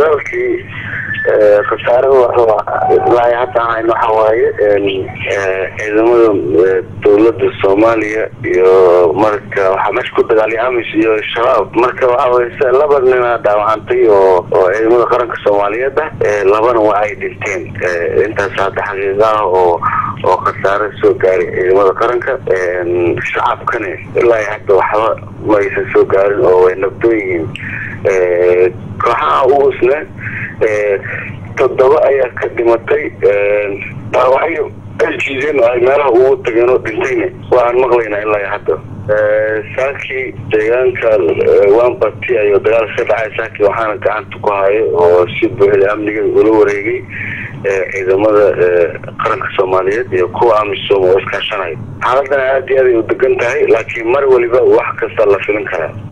dagaalkii khasaarada ilaa hadda hayno waxa waaye ciidamada dowladda soomaaliya iyo marka waxaa meesha ku dagaalay amis iyo shabaab marka waxaweye laba nina dhaawacantay oo oo ciidamada qaranka soomaaliyeed ah labana waa ay dhinteen intaas hadda xaqiiqa ah oo oo khasaare soo gaaray ciidamada qaranka shacabkana ilaa hadda waxba ma aysan soo gaarin oo way nabdoon yihiin kooxaha ugusne toddoba ayaa ka dhimatay dhaawacyo aljiideen oo ay meelaha ugu tageen oo dhintayna waxaan maqlaynaa ilaa hadda saakii deegaanka wambati ayuu dagaal ka dhacay saakii waxaana gacanta ku hayo oo si buuxda amniga ula wareegay ciidamada qaranka soomaaliyeed iyo kuwa amisom oo iskaashanayo xaaladana aad iyo aad ay u degan tahay laakiin mar waliba wax kasta la filin karaa